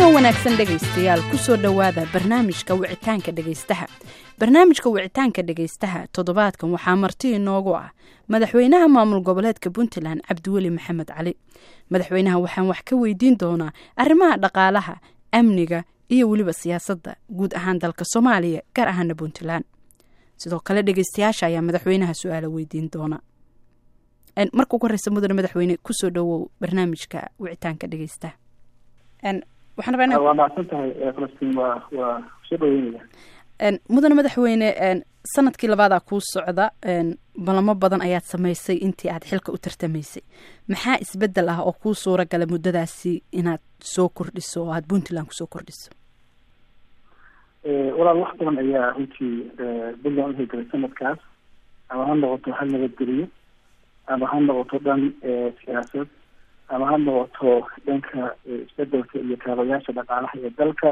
wanaagsan dhegaystayaal kusoo dhowaada barnaamijka wicitaanka dhegaystaha barnaamijka wicitaanka dhegaystaha toddobaadkan waxaa marti inoogu ah madaxweynaha maamul goboleedka puntland cabdiweli maxamed cali madaxweynaha waxaan wax ka weydiin doonaa arrimaha dhaqaalaha amniga iyo weliba siyaasadda guud ahaan dalka soomaaliya gaar ahaana puntland sidoo kale dhegaystayaasha ayaa madaxweynaha su-aala weydiin doona marka ugu horeysa mudane madaxweyne kusoo dhowow barnaamijka wicitaanka dhegaystaha waa mahadsan tahay falastiin waa waa soo dhaweynaya mudane madaxweyne sanadkii labaadaa kuu socda balamo badan ayaad samaysay intii aad xilka u tartamaysay maxaa isbedel ah oo kuu suura gala muddadaasi inaad soo kordhiso oo aad puntland kusoo kordhiso walaal wax badan ayaa runtii puntland uhegelay sanadkaas ama ha noqoto hal nabadgeliyo ama ha noqoto dhan siyaasad ama ha noqoto dhanka isbedelka iyo kaabayaasha dhaqaalaha ee dalka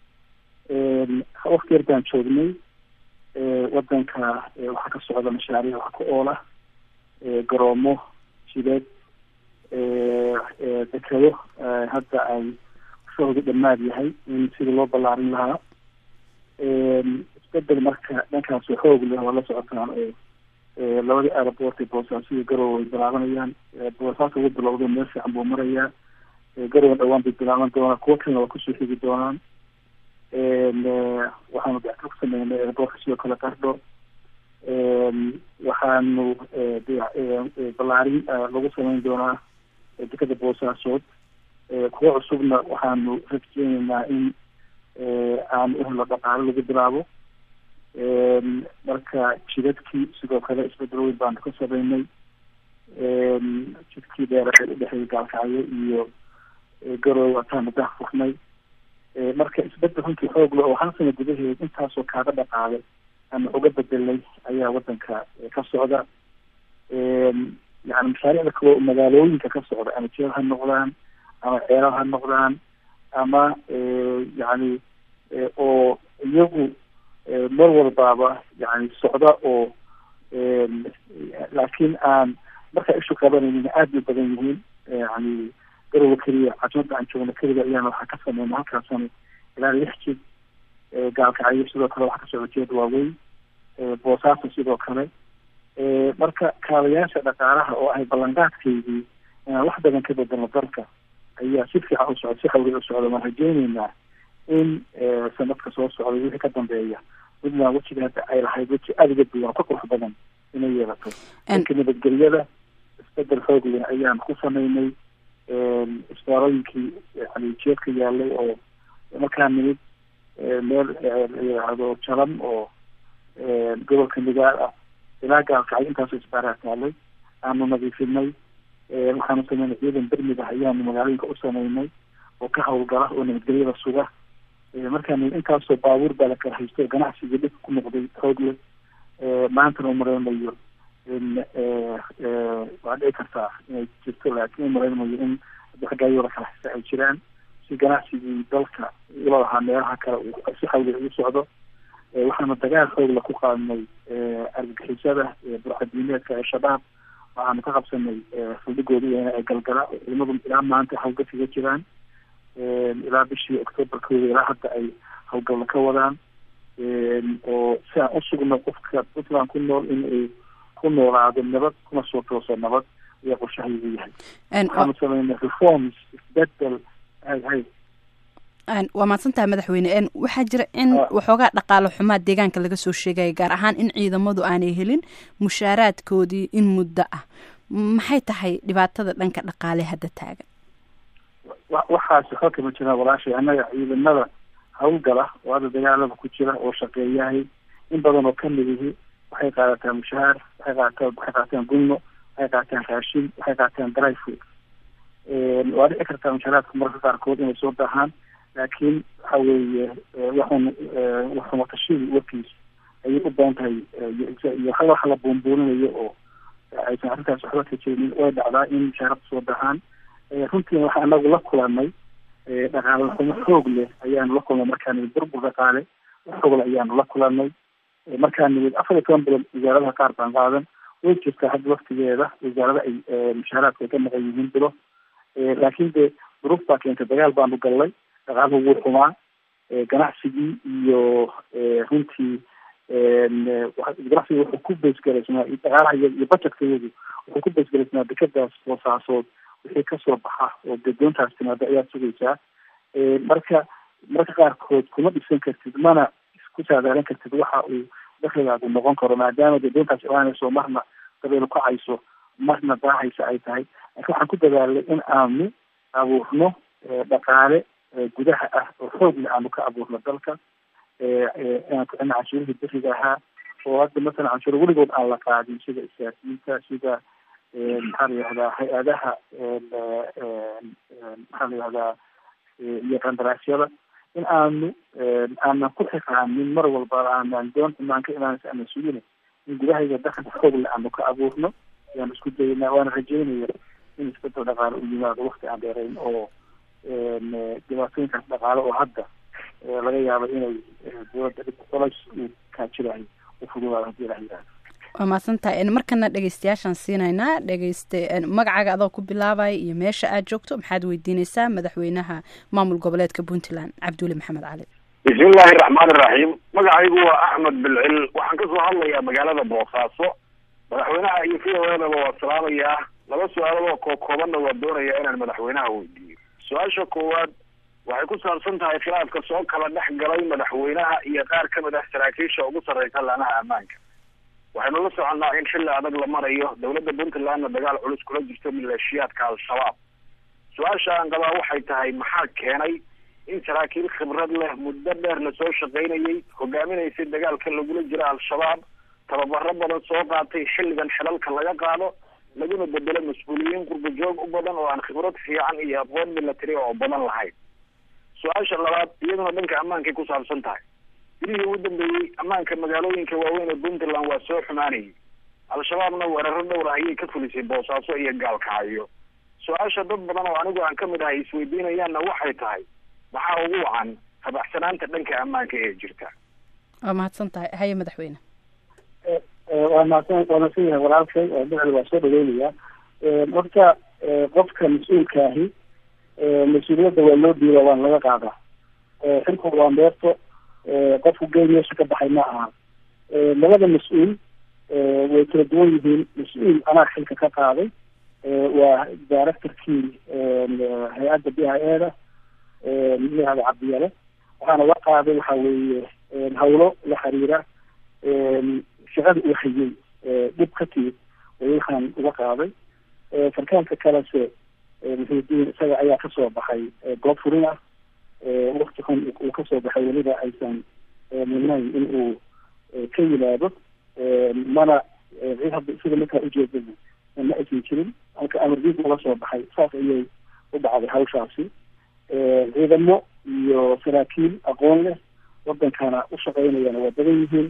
wakti yar baan joognay wadanka waxaa ka socda mashaariic wax ku oola garoomo jideed dekado hadda ay shahoodu dhamaad yahay in sidii loo ballaarin lahaa isbedel marka dhankaas xoog leh waa la socotaan oo labadii aeroport ee boosaaso iyo garowe ay bilaabanayaan boosaaso ugu bilowda meel fiican buu marayaa garowe dhawaan bay bilaaban doonaa kuwo kalena waa kusoo xigi doonaan waxaanu dacto ku sameynay aeroportka sidoo kale qardho waxaanu ballaarin lagu sameyn doonaa dekada boosaasood kuwo cusubna waxaanu rajeyneynaa in aan uhelo dhaqaalo lagu bilaabo marka jidadkii sidoo kale isbedel weyn baanu ka sameynay jidkii dheeraeed udhexeeyay gaalkacyo iyo garowe ataanu dah furnay marka isbedel runtii xoog le oo hal sana gudaheed intaasoo kaaga dhaqaalay ama uga bedelay ayaa wadanka ka socda yani mashaariicda kaloo magaalooyinka ka socda ama jeel ha noqdaan ama ceelal ha noqdaan ama yani oo iyagu mar walbaaba yani socda oo laakiin aan markaa ishu qabanaynin aada bay badan yihiin yani garowe keliya cajmada aan joogno keliga ayaana waxaa ka sameyna halkaasana ilaa lix jid gaalkacyo sidoo kale waxaa ka socda jeed waaweyn boosaaso sidoo kale marka kaabayaasha dhaqaalaha oo ahay ballanqaadkeydii inaan wax badan ka bedelno dalka ayaa si fiican u socda si xawli u socda waan rajeyneynaa in sanadka soo socday wixii ka dambeeya puntland wejiga hadda ay lahayd weji aada uga duwan oo ka qurux badan inay yeelato dhanka nabadgelyada isbedel xoog leh ayaan ku sameynay isbaarooyinkii yani jeedka yaalay oo markaa nimid meel layihahdo jalan oo gobolka migaal ah ilaa gaalkacyo intaasoo isbaaraa taalay aanu nadiifinay waxaanu sameynay ciidan bermid ah ayaanu magaalooyinka u sameynay oo ka hawlgala oo nabadgelyada suga markaa nimid intaasoo baabuur baa la kala haysto ganacsigii dhibka ku noqday xoog leh maantana umareynayo in waa dhici kartaa inay jirto laakiin umareynayo in xaggaayoo la kala haysta ay jiraan si ganacsigii dalka ula lahaa meelaha kale si xawli ugu socdo waxaanu dagaal xoogla ku qaadnay argagixisada burcadiineedka ee shabaab waxaanu ka qabsanay faldhigooda ee galgala ciidamadu ilaa maanta hawlgal kaga jiraan ilaa bishii octoobar kooda ilaa hadda ay hawlgalla ka wadaan oo si aan usugno qofka puntland ku nool in ay ku noolaado nabad kuna soo tooso nabad ayaa qorshahaygu yahay waxaanu sameynay reforms isbedel hay hay waa mahadsantahay madaxweyne waxaa jira in waxoogaa dhaqaalo xumaa deegaanka laga soo sheegaya gaar ahaan in ciidamadu aanay helin mushaaraadkoodii in muddo ah maxay tahay dhibaatada dhanka dhaqaale hadda taagan waxaasi xog kama jiraan walaashay annaga ciidamada hawlgala oo hadda dagaalada ku jira oo shaqeeyahay in badan oo kamid ihi waxay qaadataan mushahaar waxay qaata waxay qaataan gunno waxay qaataan raashin waxay qaataan dry food waa dhici kartaa mushaaraadka mararka qaarkood inay soo daahaan laakiin waxa weeye waxun waxumatashadii warkiis ayay u badan tahay iyo hal waxa la buunbuuninayo oo aysan arrintaas waxba ka jirinin way dhacdaa in mushaarada soo dahaan runtiina waxaa anagu la kulanay dhaqaale xumo xoog leh ayaanu la kulnay markaa nimid burbur dhaqaale xoogle ayaanu la kulanay markaa nimid afar iyo toban bilood wasaaradaha qaar baan qaadan way jirtaa hadda waktigeeda wasaarada ay mushaaraadka ay ka maqan yihiin bilo laakiin de duruuf baa keentay dagaal baanu gallay dhaqaaluhu wuu xumaa ganacsigii iyo runtii ganacsiga wuxuu ku beesgaraysnaa dhaqaalaha iyo budgetka iyadu wuxuu ku beesgaraysnaa dekadaas boosaasood wixii kasoo baxa oo dee doontaas timaado ayaad sugaysaa marka marka qaarkood kuma dhisan kartid mana ku saadaalin kartid waxa uu dakligaagu noqon karo maadaama dee doontaas imaanayso marna dabeelu kacayso marna daahaysa ay tahay laakiin waxaan ku dadaalay in aanu abuurno dhaqaale gudaha ah oo xoogna aanu ka abuurno dalka inaan ku celno canshuurihii beriga ahaa oo hadda masalan canshuur weligood aan la qaadin sida isgaasiinta sida maxaa la yihahdaa hay-adaha maxaa la yihahdaa iyo qandaraasyada in aanu aanan ku xiqaanin mar walba aanan doonta maan ka imaanaysa aanan sugina in gudahayga dakli xoogle aanu ka abuurno ayaan isku daynaa waana rajeynaya in isbedel dhaqaale u yimaado wakti aan dheerayn oo dhibaatooyinkaas dhaqaale oo hadda laga yaabo inay dowladda dhib culays uu kaajirayo u fududaado hadii la yihahdo waa mahadsantahay markana dhegeystayaashaan siinaynaa dhegeyste magacaaga adoo ku bilaabaya iyo meesha aad joogto maxaad weydiineysaa madaxweynaha maamul goboleedka puntland cabdiweli maxamed cali bismillahi raxmaan iraxiim magacaygu waa axmed bilcil waxaan kasoo hadlayaa magaalada boosaaso madaxweynaha iyo v o edaba waa salaamayaa laba su-aalodoo kookoobanna waa doonayaa inaan madaxweynaha weydiiyo su-aasha koowaad waxay ku saabsan tahay khilaafka soo kala dhex galay madaxweynaha iyo qaar kamid ah saraakiisha ugu sarreysa laanaha ammaanka waxaynu la soconnaa in xilli adag la marayo dowladda puntlandna dagaal culus kula jirto maleeshiyaadka al-shabaab su-aasha aan qabaa waxay tahay maxaa keenay in saraakiil khibrad leh muddo dheer la soo shaqaynayay hogaaminaysay dagaalka lagula jiro al-shabaab tababaro badan soo qaatay xilligan xilalka laga qaado laguna bedelo mas-uuliyiin qurbajoog u badan oo aan khibrad fiican iyo aqoon milatary oo badan lahayn su-aasha labaad iyaduna dhanka ammaankay ku saabsan tahay bilihii ugu dambeeyey ammaanka magaalooyinka waaweyn ee puntland waa soo xumaanayay al-shabaabna weeraro dhowra ayay ka fulisay boosaaso iyo gaalkacyo su-aasha dad badan oo anigu aan kamid ahay isweydiinayaanna waxay tahay maxaa ugu wacan habaxsanaanta dhanka ammaanka ee jirta waa mahadsan tahay haye madaxweyne waa mahadsan waa mahadsan yahay walaalkay bicil waa soo dhaweynayaa horta qofka mas-uulka ahi mas-uuliyadda waa loo diiba waan laga qaadaa xilku waa meerto qofku geel meesha ka baxay ma aha labada mas-uul way kala duwan yihiin mas-uul anaa xilka ka qaaday waa directorkii hay-adda b i e da layihahda cabdiyale waxaana la qaaday waxa weeye hawlo la xiriira shaqada uu hayay dhib ka timid way waxaan uga qaaday sarkaalka kalese muxiudiin isaga ayaa kasoo baxay goob furin ah wakti xun uu kasoo baxay weliba aysan mudnayn in uu ka yimaado mana cid hadda sida markaa ujeedada ma aysan jirin halka amardiid uga soo baxay saas ayay u dhacday hawshaasi ciidamo iyo saraakiil aqoon leh wadankana u shaqeynayana waa badan yihiin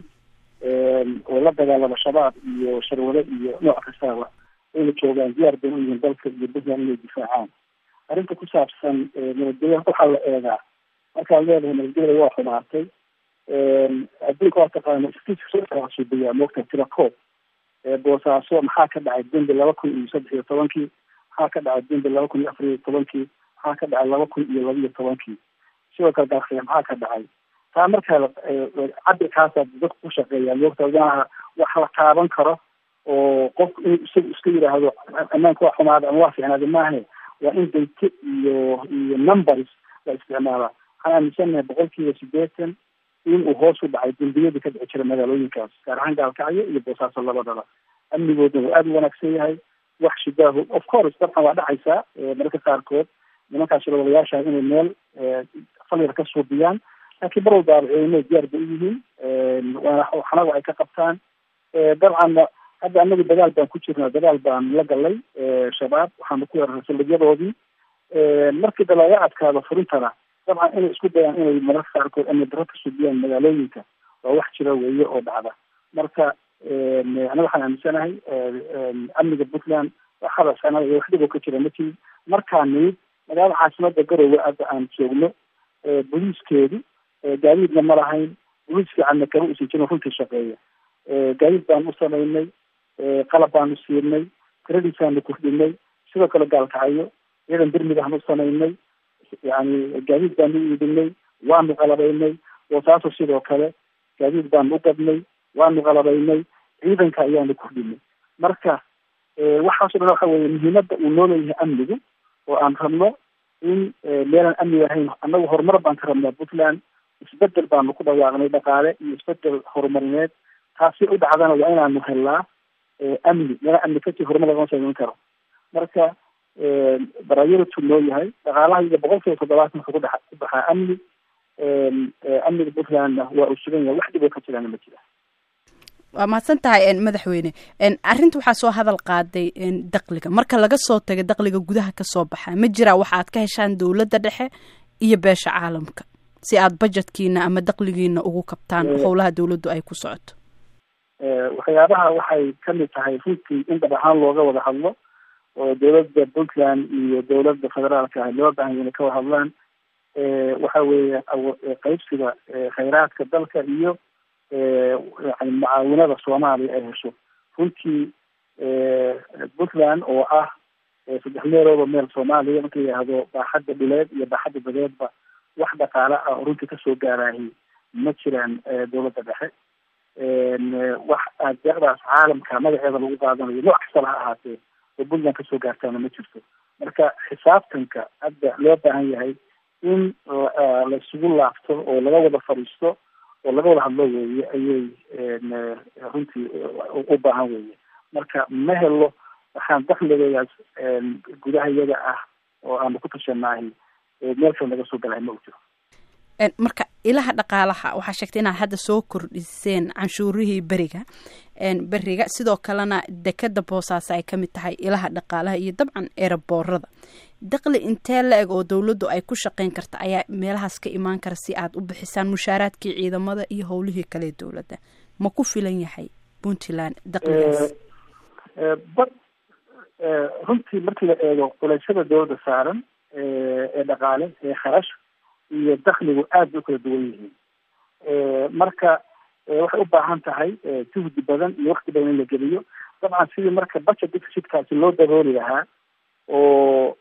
oo la dagaalama shabaab iyo sharwado iyo nooc kastaaba ayna joogaan diyaar bay u yihiin dalka iyo puntland inay difaacaan arrinta ku saabsan nabadgelya waxaa la eegaa markaad leedahay nabadgelya waa xumaatay adduunka waa taqaana suubiyaa moogta tira koob boosaaso maxaa ka dhacay dembi laba kun iyo saddex iyo tobankii maxaa ka dhacay dembi laba kun iyo afar iyo tobankii maxaa ka dhacay laba kun iyo laba iyo tobankii sidoo kale dalkhiya maxaa ka dhacay taa markaa cabirkaasaa dadku ku shaqeeyaa moogta maaha wax la taaban karo oo qofku inuu isagu iska yidhaahdo ammaanka waa xumaada ama waa fiicnaada maahe waa in dayte iyo iyo numbers la isticmaalaa waxaan aaminsanahay boqol kiiba sideetan in uu hoos u dhacay dembiyadii ka dhici jira magaalooyinkaas gaar ahaan gaalkacyo iyo boosaaso labadaba amnigoodna waa aada u wanaagsan yahay wax shidaahu of course dabcan waa dhacaysaa mararka qaarkood nimankaas shirwadayaasha inay meel falyar ka suubiyaan laakiin mar walbaaba ciidamada diyaar bay u yihiin waana waxnaga ay ka qabtaan dabcanna hadda anagu dagaal baan ku jirnaa dagaal baan la galay shabaab waxaanu ku weeraray saldhigyadoodii markii da laga adkaado furintana dabcan inay isku dayaan inay mararka qaarkood amni daro ka subiyaan magaalooyinka waa wax jira weeye oo dhacda marka anaga waxaan aaminsanahay amniga puntland waxaba sanada iyo wax dhib oo ka jira matid markaa nimid magaalada caasimada garowe hadda aan joogno booliiskeedu gaadiidna ma lahayn booliis fiicanna kama usan jirin runtii shaqeeya gaadiid baan u samaynay qalab baanu siinay tiradiisaanu kordhinay sidoo kale gaalkacyo ciidan birmid aan u samaynay yani gaadiid baanu u iibinay waanu qalabaynay boosaaso sidoo kale gaadiid baanu u gadnay waanu qalabaynay ciidanka ayaanu kordhinay marka waxaaso dhan waxa weye muhiimada uu noo leeyahay amnigu oo aan rabno in meelaan amni ahayn annagu horumar baan ka rabnaa puntland isbedel baanu ku dhawaaqnay dhaqaale iyo isbedel horumarineed taasi u dhacdana waa inaanu helnaa amni meelaan amni kasii horumar lagama samayn karo marka baraayaratu noo yahay dhaqaalaha iyaga boqol kiiba toddobaatan wuxuu kudhe ku baxaa amni amniga puntlandna waa uu sugan yahay wax dhib oo ka jiraana ma jira waa mahadsan tahay madaxweyne arrinta waxaa soo hadal qaaday dakliga marka laga soo taga dakliga gudaha kasoo baxa ma jiraa waxa aad ka heshaan dowladda dhexe iyo beesha caalamka si aad budgetkiina ama dakligiina ugu kabtaan howlaha dowladdu ay ku socoto waxyaabaha waxay kamid tahay runtii in dhab ahaan looga wada hadlo oo dowladda puntland iyo dowladda federaalka ah loo baahan inay ka wada hadlaan waxa weeye qeybsiga khayraadka dalka iyo yani mucaawinada soomaaliya ay hesho runtii puntland oo ah saddex meelooba meel soomaaliya marka la yihahdo baaxadda dhuleed iyo baaxadda badeedba wax dhaqaale ah oo runtii kasoo gaaraahi ma jiraan dowladda dhexe wax deeqdaas caalamka magaceeda lagu qaadanayo nooc kastaba ha ahaatee oo puntland kasoo gaartaana ma jirto marka xisaabtanka hadda loo baahan yahay in la isugu laabto oo laga wada fadhiisto oo laga wada hadlo weeye ayay runtii u baahan weeye marka ma helo waxaan dakligayaas gudaha iyaga ah oo aanu ku tashanaahi meel kale naga soo galahay ma u jiro marka ilaha dhaqaalaha waxaa sheegtay inaad hadda soo kordhiseen canshuurihii beriga beriga sidoo kalena dekeda boosaaso ay kamid tahay ilaha dhaqaalaha iyo dabcan eeraboorada dakli intee la eg oo dowladdu ay ku shaqeyn karta ayaa meelahaas ka imaan kara si aad u bixisaan mushaaraadkii ciidamada iyo howlihii kale dowladda ma ku filan yahay puntland dakligaas bad runtii markii la eego culeysyada dowladda saaran ee dhaqaale ee kharash iyo dakligu aad bay u kala duwan yihiin marka waxay u baahan tahay juhdi badan iyo wakti badan in la geliyo dabcan sidii marka budget deficitkaasi loo dabooli lahaa oo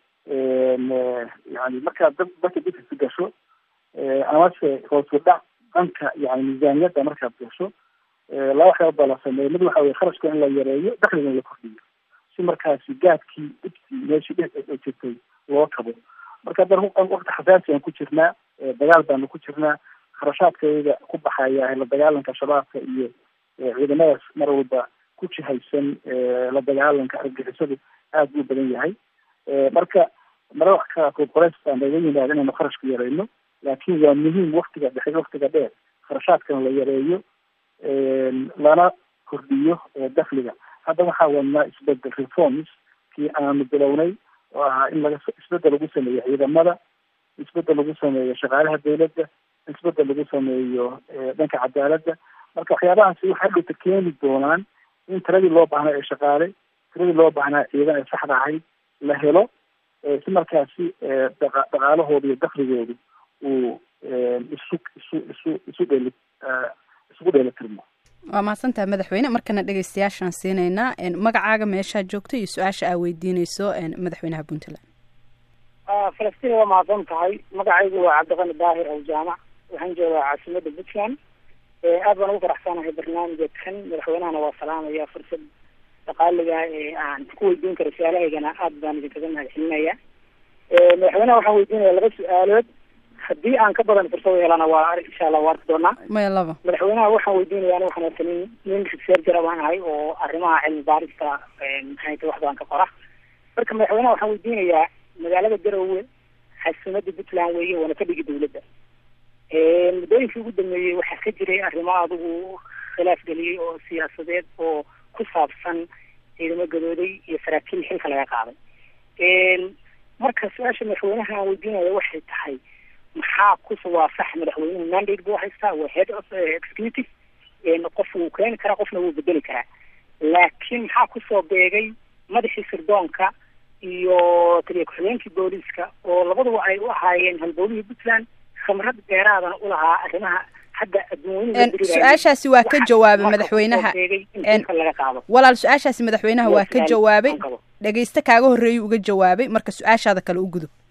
yani markaad budget deficit gasho amase hoosu dhac dhanka yani miisaaniyadda markaad gasho laba waxyaaba baa la sameeya mid waxa weye kharashka in la yareeyo dakliga in la kordhiyo si markaasi gaadkii dhibtii meeshii dhe jirtay loo kabo marka haddana wakti xasaasi aan ku jirnaa dagaal baanu ku jirnaa kharashaadkayga ku baxaya la dagaalanka shabaabka iyo ciidamadaas mar walba ku jihaysan la dagaalanka argagixisadu aad buu badan yahay marka mara wax qaarkood qoleys baa naga yimaada inaynu kharashka yareyno laakiin waa muhiim waktiga dhexe waktiga dheer kharashaadkana la yareeyo lana kordhiyo dakliga hadda waxaa wadnaa isbedel reforms kii aanu bilownay oo ahaa in laga isbedel lagu sameeyo ciidamada isbedel lagu sameeyo shaqaalaha dowladda isbedel lagu sameeyo dhanka cadaaladda marka waxyaabahaasi waxay dhowta keeni doonaan in tiradii loo baahnaa ee shaqaale tiradii loo baahnaa ciidan ee saxda ahayd la helo si markaasi dhaqaalahooda iyo dakligoodu uu isu isu isu isu dheeli isugu dheelitirmo waa mahadsantaha madaxweyne markana dhegeystayaashaan siinaynaa magacaaga meeshaa joogto iyo su-aasha aa weydiineyso madaxweynaha puntland falastiin waa mahadsan tahay magacaygu waa cabdiqani daahir aw jaamac waxaan joogaa caasimada puntland aad baan ugu faraxsanahay barnaamijka kan madaxweynahana waa salaamaya fursad dhaqaaliga ee aan ku weydiin karo su-aalahaygana aad baan idinkaga mahad celinaya madaxweynaha waxaan weydiinaya laba su-aalood haddii aan ka badan fursad helana waa insha allah waa arki doonaa maya laba madaxweynaha waxaan weydiinaya ani waxaan wata nin nin researcher baan ahay oo arrimaha cilmi baarista maxay tahay wax badan ka qora marka madaxweynaha waxaan weydiinayaa magaalada garowe xasimada puntland weeye waana ka dhigi dawladda muddooyinkii ugu dambeeyey waxaa ka jiray arrimo adigu khilaaf geliyey oo siyaasadeed oo ku saabsan ciidamo gadooday iyo saraakiil xilka laga qaaday marka su-aasha madaxweynaha aan weydiinaya waxay tahay maxaa kusoo waa sax madaxweynuhu mandate buu haystaa waa head of executive qof wuu keeni karaa qofna wuu bedeli karaa laakiin maxaa kusoo beegay madaxii sirdoonka iyo taliya ku-xigeenkii booliiska oo labaduba ay u ahaayeen halbowlihii puntland khamrad dheeraadana u lahaa arrimaha hadda su-aashaasi waa ka jawaabay madaxweynaha laga qaado walaal su-aashaasi madaxweynaha waa ka jawaabay dhegeyste kaaga horreeyay uga jawaabay marka su-aashaada kale u gudub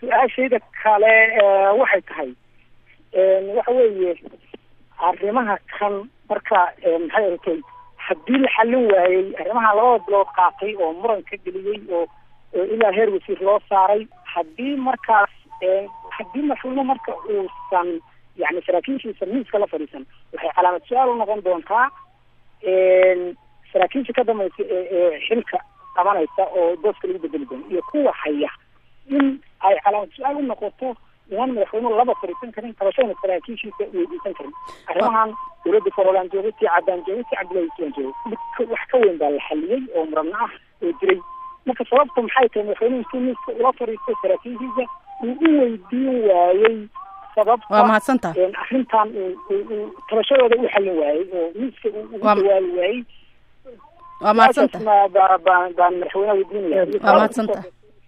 su-aashayda kale waxay tahay waxa weeye arrimaha kan marka maxay ahatay haddii la xallin waayey arrimaha labada bilood qaatay oo muran ka geliyey oo ilaa heer wasiir loo saaray haddii markaas haddii mashruumo marka uusan yani saraakiishiisa miiska la fadhiisan waxay calaamad su-aal u noqon doontaa saraakiisha ka dambaysa ee xilka qabanaysa oo booska lagu bedeli doono iyo kuwa haya in ay calaamad su-aal u noqoto inaan madaxweynuhu laba fadhiisan karin tabashadana saraakiishiisa weydiisan karin arrimahan dowladda forolaan jooga tii caddaan jooga tii cabdillahi islaan jooga wax ka weyn baa la xaliyey oo muranno ah oo jiray marka sababta maxay tahay madaxweynuhu intuu miiska ula fadhiistay saraakiishiisa uu u weydiin waayey sababta waa mahadsantaha arrintan uu tabashadooda u xallin waayey oo miiska uu ugu dawaabi waayey waa mahadsantaha baan baan madaxweynaha weydiinaya waa mahadsantaha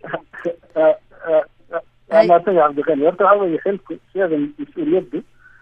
waa mahadsan yahay cabdiqani horta waxa weeye xilku siyada mas-uuliyaddu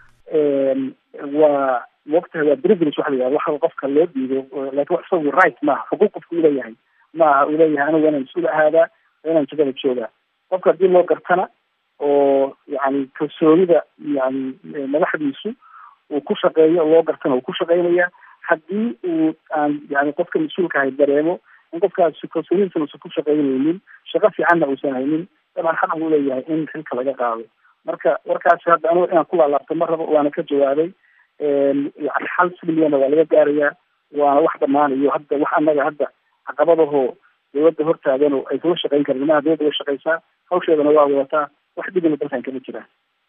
waa waqtiga waa privilege waxa la yihahda waxa qofka loo dhiibo laakin wax isagu right maaha xuquuq qofka uu leeyahay maaha uu leeyahay anigu inaan mas-uul ahaadaa inaan jagada joogaa qofka haddii loo gartana oo yani kalsoonida yani madaxdiisu uu ku shaqeeyo loo gartana uu ku shaqeynaya haddii uu aan yani qofka mas-uulka ahay dareemo in qofkaasi kalsoonidiisana uusan ku shaqeynaynin shaqo fiicanna uusan haynin dabcan xaq buu leeyahay in xilka laga qaado marka warkaasi hadda anigu inaan ku laalaabto ma rabo waana ka jawaabay yani xal silmiyana waa laga gaarayaa waana wax dhamaanayo hadda wax annaga hadda caqabadahoo dawladda hortaagan oo ay kula shaqeyn karin nimaha dawladda way shaqeysaa hawsheedana waa wadataa wax dhibina dalkan kama jiraan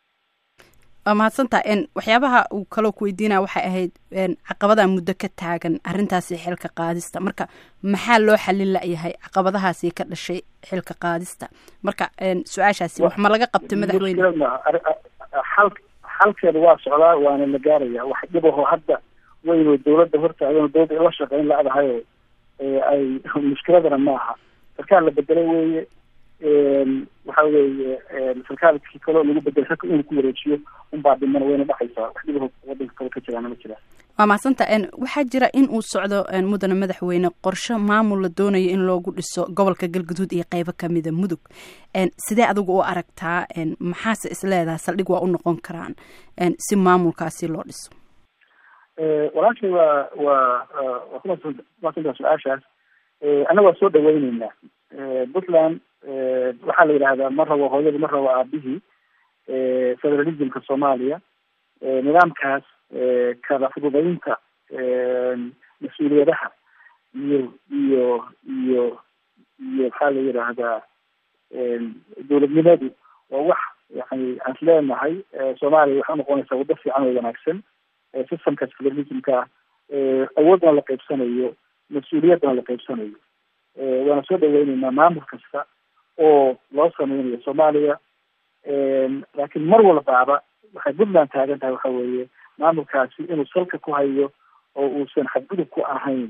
waa mahadsantaha waxyaabaha uu kaloo ku weydiinaya waxay ahayd caqabada muddo ka taagan arrintaasi xilka qaadista marka maxaa loo xalin layahay caqabadahaasi ka dhashay xilka qaadista marka su-aashaasi wax ma laga qabtay madaxweyne xal xalkeeda waa socdaa waana la gaaraya wax dhibaho hadda weynoo dawladda hortaagan dawladda ila shaqeyn la-dahayo ay mushkiladana ma aha sarkaal la bedelay weeye waxa weeye sarkaalkii kaloo lagu bedelay raka inuu ku wareejiyo unbaa dhimana wayna dhacaysaa wax dhibaho wadanka kale ka jiraana ma jiraan waa mahadsanta waxaa jira in uu socdo mudane madaxweyne qorshe maamul la doonayo in loogu dhiso gobolka galguduud iyo qeybo kamida mudug sidee adigu u aragtaa maxaase isleedaha saldhig waa u noqon karaan si maamulkaasi loo dhiso walaashay waa waa waa kumaadsantaa su-aashaas annaga waa soo dhaweyneynaa puntland waxaa la yidhahdaa ma rabo hooyadii ma rabo aabihii federalismka soomaaliya nidaamkaas kala fududaynta mas-uuliyadaha iyo iyo iyo iyo maxaa la yidhaahdaa dowladnimadu waa wax yani aan isleenahay soomaaliya waxay unoqonaysaa waddo fiican oo wanaagsan systemkaas federalismka awoodna la qaybsanayo mas-uuliyaddana la qaybsanayo waana soo dhaweyneynaa maamul kasta oo loo sameynayo soomaaliya laakiin mar walbaaba waxay puntland taagan tahay waxa weeye maamulkaasi inuu salka ku hayo oo uusan xadgudub ku ahayn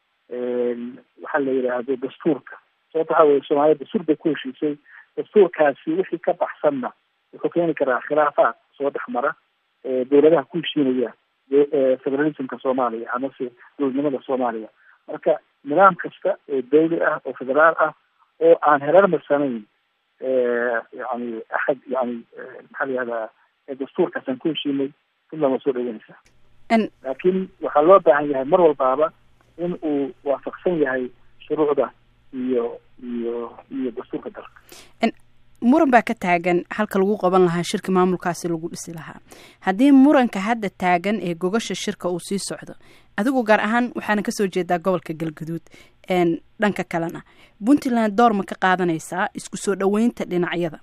waxaa la yidhaahdo dastuurka sababta waxa weye soomaaliya dastuur bay ku heshiisay dastuurkaasi wixii ka baxsanna wuxuu keeni karaa khilaafaad soo dhex mara dowladaha ku heshiinaya federalismka soomaaliya amase dowladnimada soomaaliya marka nidaam kasta oo dawli ah oo federaal ah oo aan hereermarsanayn yani axad yani maxaa la yihahdaa dastuurkaas aan ku heshiinay puntland waa soo dhaweynaysaa laakiin waxaa loo baahan yahay mar walbaaba in uu waafaqsan yahay shuruucda iyo iyo iyo dastuurka dalka muran baa ka taagan halka lagu qaban lahaa shirka maamulkaasi lagu dhisi lahaa haddii muranka hadda taagan ee gogasha shirka uu sii socdo adigu gaar ahaan waxaana kasoo jeedaa gobolka galguduud dhanka kalena puntland door ma ka qaadanaysaa isku soo dhaweynta dhinacyada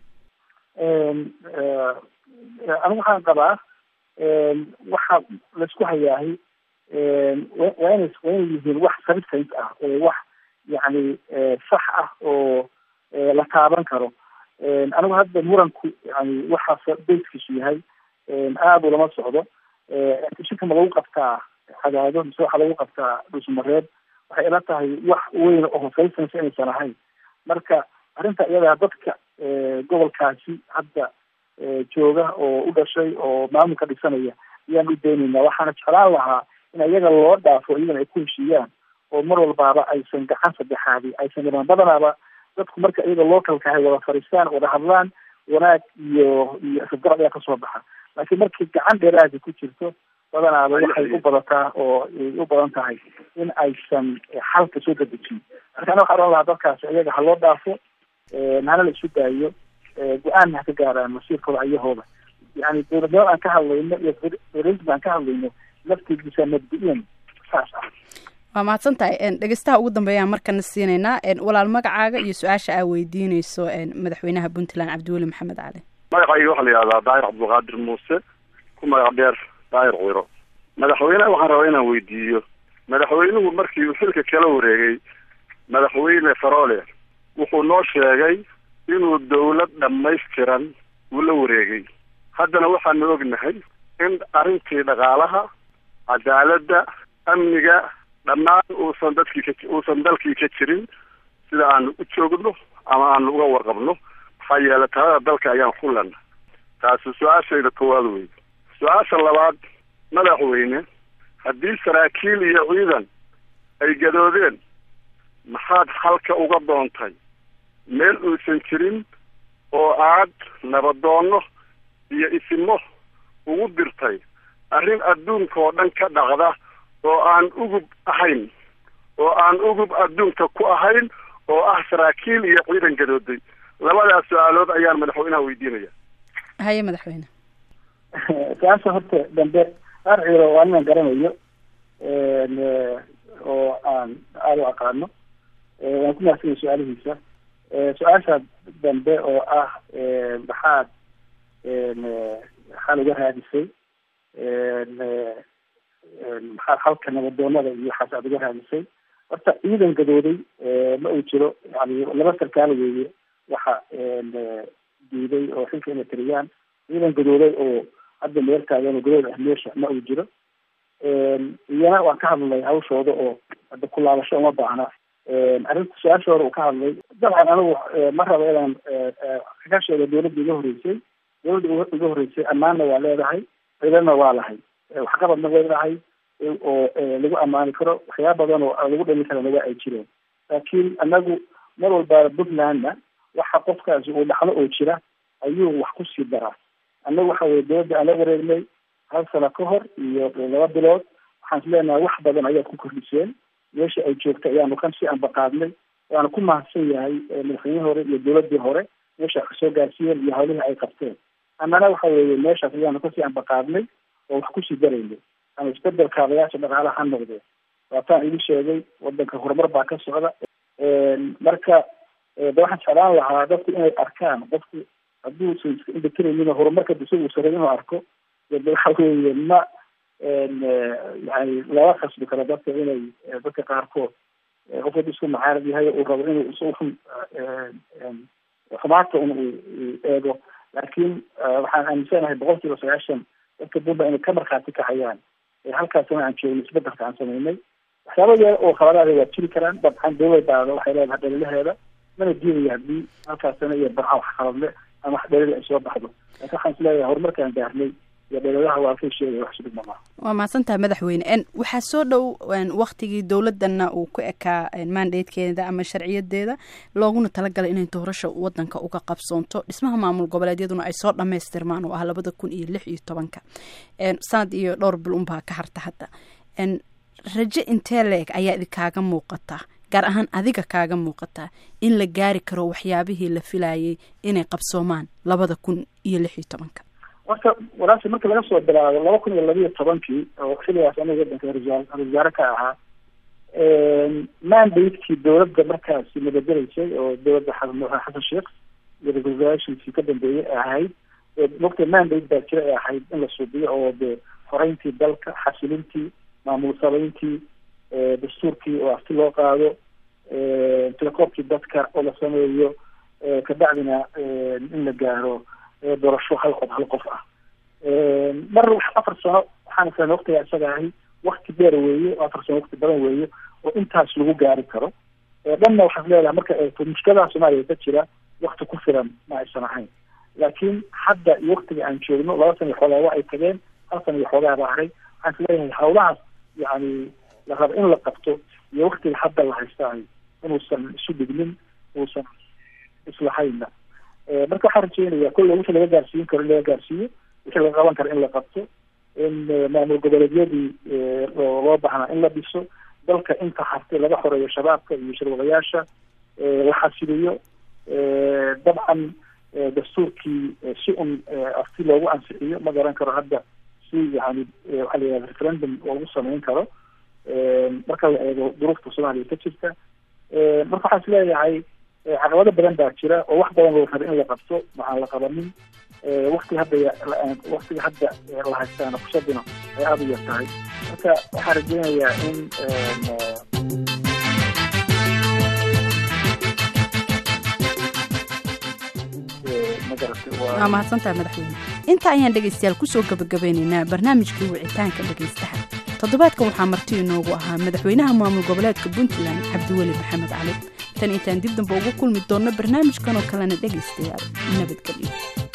anigu waxaan qabaa waxa laisku hayaahay waa ina waa inay yihiin wax substance ah oo wax yani sax ah oo la taaban karo anigu hadda muranku yani waxaas bayskiisu yahay aada ulama socdo shirka ma lagu qabtaa cadaado mise waxaa lagu qabtaa dhusmareed waxay ila tahay wax weyn oo hofaysanaysa inaysan ahayn marka arrinta iyadaa dadka gobolkaasi hadda jooga oo u dhashay oo maamulka dhisanaya ayaan u daynaynaa waxaana jeclaan lahaa in iyaga loo dhaafo iyagana ay ku heshiiyaan oo mar walbaaba aysan gacan saddexaadi aysan dhimaan badanaaba dadku marka iyaga localka ahay wada fadhiistaan wada hadlaan wanaag iyo iyo isgarab ayaa kasoo baxa laakiin markii gacan dheeraadi ku jirto badanaaba waxay u badataa oo ay u badan tahay in aysan xalka soo dadejin marka ana waxaa ohan lahaa dadkaasi iyaga ha loo dhaafo hana la isu daayo go-aanna ha ka gaaraan masiirkooda ayahooda yani dowladnimada aan ka hadlayno iyo federalism aan ka hadlayno laftigiisa mabdi-iyan saas ah waa mahadsan tahay dhegeystaha ugu dambeeyaan markana siinaynaa walaal magacaaga iyo su-aasha aa weydiineyso madaxweynaha puntland cabdiweli maxamed cali magacayga waxaa la yihahdaa daahir cabdulqaadir muuse ku magac dheer daahir ciro madaxweyneha waxaan rabaa inaan weydiiyo madaxweynuhu markii uu xilka kala wareegay madaxweyne farole wuxuu noo sheegay inuu dawlad dhammaystiran uu la wareegay haddana waxaanu ognahay in arrintii dhaqaalaha cadaaladda amniga dhammaan uusan dadkii ka uusan dalkii ka jirin sida aanu u joogno ama aanu uga warqabno maxaa yeelay talada dalka ayaan xulan taasi su-aashayda koowaad wey su-aasha labaad madaxweyne haddii saraakiil iyo ciidan ay gadoodeen maxaad halka uga doontay meel uusan jirin oo aad nabadoonno iyo isimo ugu dirtay arrin adduunka oo dhan ka dhacda oo aan ugub ahayn oo aan ugub adduunka ku ahayn oo ah saraakiil iyo ciidan gadooday labadaas su-aalood ayaan madaxweynaha weydiinaya haye madaxweyne su-aasha horta dambe qaar ciiro waa ninaan garanayo oo aan aada u aqaano waan ku mahadsanaya su-aalihiisa su-aasha dambe oo ah maxaad maxaad uga raadisay maxaad halka nabadoonada iyo waxaas aad uga raadisay horta ciidan gadooday ma uu jiro yani laba sarkaal weeye waxa diiday oo xilka inay tiriyaan ciidan gadooday oo hadda meel taagan oo gadood ah meesha ma uu jiro iyana waan ka hadlay hawshooda oo hadda ku laabasho uma baahna arrinta su-aashooda uu ka hadlay dabcan anigu ma rabo inaan ka sheego dawladda iga horreysay dawladda iga horreysay ammaanna waa leedahay ciidana waa lahay waxqabadna way lahay oo lagu ammaani karo waxyaaba badan oo lagu dhalin karana waa ay jireen laakiin anagu mar walba puntlandna waxa qofkaasi uu dhaxlo oo jira ayuu wax kusii daraa annagu waxa weye dawladda aan la wareegnay hal sano ka hor iyo laba bilood waxaan is leenahay wax badan ayaad ku kordhiseen meesha ay joogta ayaanu kan si anbaqaadnay waana ku mahadsan yahay madaxweynihii hore iyo dawladdii hore meesha wax kasoo gaarsiiyeen iyo hawlihii ay qabteen annana waxa weeye meeshaas ayaanu kasii anbaqaadnay oo wax kusii daraynay ama isbedel kaabayaasha dhaqaalaha ha noqdeen waataan idin sheegay wadanka horumar baa ka socda marka de waxaan jeclaan lahaa dadku inay arkaan qofku hadduusan iska indhatiraynin horumarka isagu saray inuu arko de waxa weeye ma yani lama khasbi karo dadka inay dadka qaarkood qof wad isku macaarad yahay uu rabo inuu is xun xumaata un uu eego laakiin waxaan aaminsanahay boqol kiiba sagaashan dadka puntland inay ka markhaati kacayaan halkaasna aan joogno isbedelka aan samaynay waxyaaba yar oo khaladaada waa jiri karaan dabcan dawladaada waxay leedahay dhalilaheeda mana diidaya haddii halkaasna iyo barca wax khaladle ama wax dhalila ay soo baxdo laakiin waxaan is leeyahay horumarkaan gaarnay iyo dhaladaha waa kay sheegaya wax sudhig mamaa waa mahadsantahay madaxweyne waxaa soo dhow waktigii dowladana uu ku ekaa mandatekeeda ama sharciyadeeda looguna talagalay inay doorasha wadanka uga qabsoonto dhismaha maamul goboleedyaduna ay soo dhamaystirmaan oo ah labada kun iyo lix iyo tobanka sanad iyo dhowr bil unbaa ka harta hadda raje intee leeg ayaa idinkaaga muuqata gaar ahaan adiga kaaga muuqata in la gaari karo waxyaabihii la filayay inay qabsoomaan labada kun iyo lix iyo tobanka horta walaasha marka laga soo bilaabo laba kun iyo labiiyo tobankii oo xiligaas aniga wadanka ra-isul wasaare ka ahaa mandatekii dawladda markaasi nabadgelaysay oo dawladda xasan sheekh iyo ra-isul wasaaraashiisii ka dambeeyey ay ahayd mogta mandate baa jira ay ahayd in la suubiyo oo dee horeyntii dalka xasilintii maamul samayntii dastuurkii oo afti loo qaado telekoobkii dadka oo la sameeyo kabacdina in la gaaro doorasho hal qof hal qof ah mar afar sano waxaan islan waktigaa isaga ahi wakti dheer weeye oo afar sano wakti badan weeye oo intaas lagu gaari karo dhanna waxaad leedahay marka eegto mushkiladaha soomaaliya ka jira wakti ku filan ma aysan ahayn laakiin hadda iyo waktiga aan joogno laba sana iyo xoogaa waa ay tageen hal sana iyo xoogaa baa haray waxaan is leeyahay hawlahaas yani la rabo in la qabto iyo waktiga hadda la haystaayo inuusan isu dhignin uusan islahayna marka waxaan rajeynaya kolle wixii laga gaarsiin karo in laga gaarsiiyo wixii laga qaban karo in la qabto in maamul goboleedyadii loo baahnaa in la dhiso dalka inta hartay laga xoreeyo shabaabka iyo shirwadayaasha la xasiliyo dabcan dastuurkii si un afti loogu ansixiyo ma garan karo hadda si yani waxaa la yihahda referendum loogu sameyn karo marka la eego duruufta soomaaliya ka jirta marka waxaan is leeyahay caqabado badan baa jira oo wax badan loo raba in la qabto waxaan la qabanin waktiga hadda waktiga hadda la haystaana fursadina ay aada u yar tahay marka waxaan rajeynayaa in waa mahadsantaha madaxweyne inta ayaan dhegaystayaal kusoo gabagabeynaynaa barnaamijkii wicitaanka dhegaystaha toddobaadkan waxaa marti inoogu ahaa madaxweynaha maamul goboleedka puntland cabdiweli maxamed cali tan intaan dib damba ugu kulmi doonno barnaamijkan oo kalena dhegaystayaal nabadgelyo